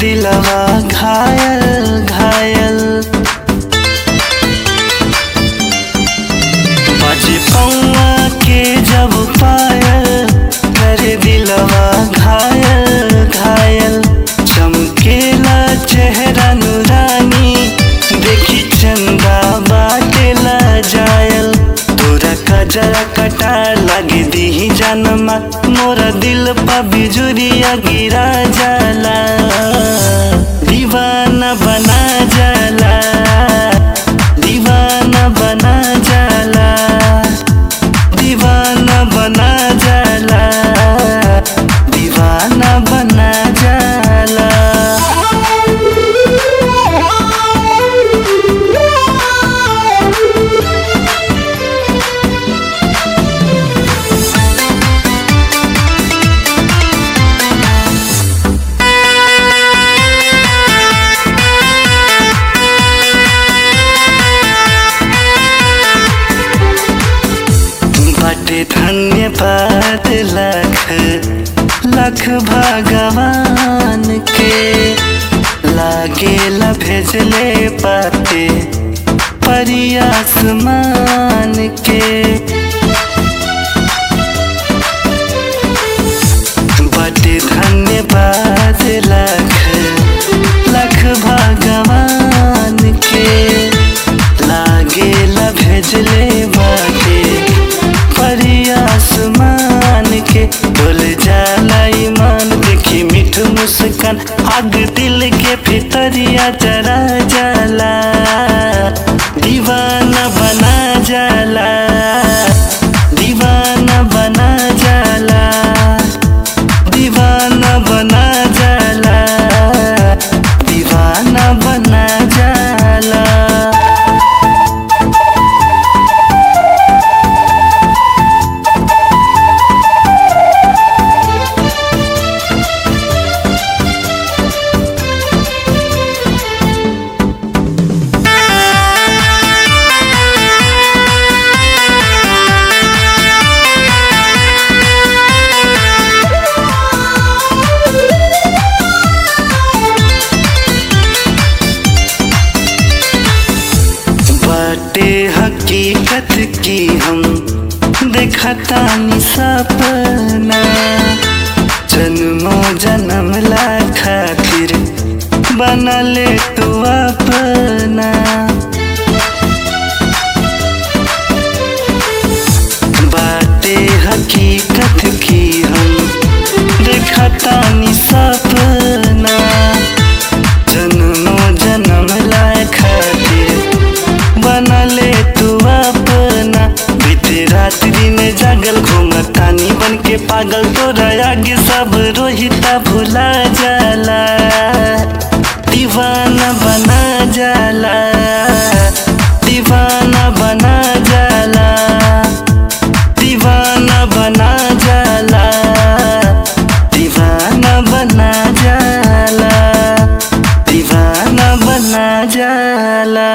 दिलवा घायल घायल बाजे पौआ के जब पायल कर दिलवा घायल घायल चमकेला चेहरा नुरानी देखी चंदा बाटेला जायल तोरा कजरा कटार लगे दी जनमा मोरा दिल पा बिजुरिया गिरा जाला दीवाना बना जाला दीवाना बना जाला दीवाना बना जाला दीवाना बना जाला बटे धन्यवाद लख लख भगवान के लागेला भेजले पाते परी आसमान के बटे धन्यवाद लख लख भगवान के लागेला भेजले बाटे परी आसमान के डोल जाला ईमान देखी मीठ मुस्कान आग दिल के भितरिया जरा जाला दीवाना बना जाला दीवाना बना जाला दीवाना बना जाला दीवाना बना जाला बाटे हकीकत की हम देखता नि सपना जन्मो जन्म ला खातिर बनले तू अपना बाटे हकीकत की हम देखता नि सपना जन्मो जन्म ला खातिर बनले तू अपना बीते रात्रि में जागल घूमतानी बन के पागल तोरा आगे सब रोहिता भुला जाला दीवाना बना जाला दीवाना बना जाला दीवाना बना जाला दीवाना बना जाला दीवाना बना जाला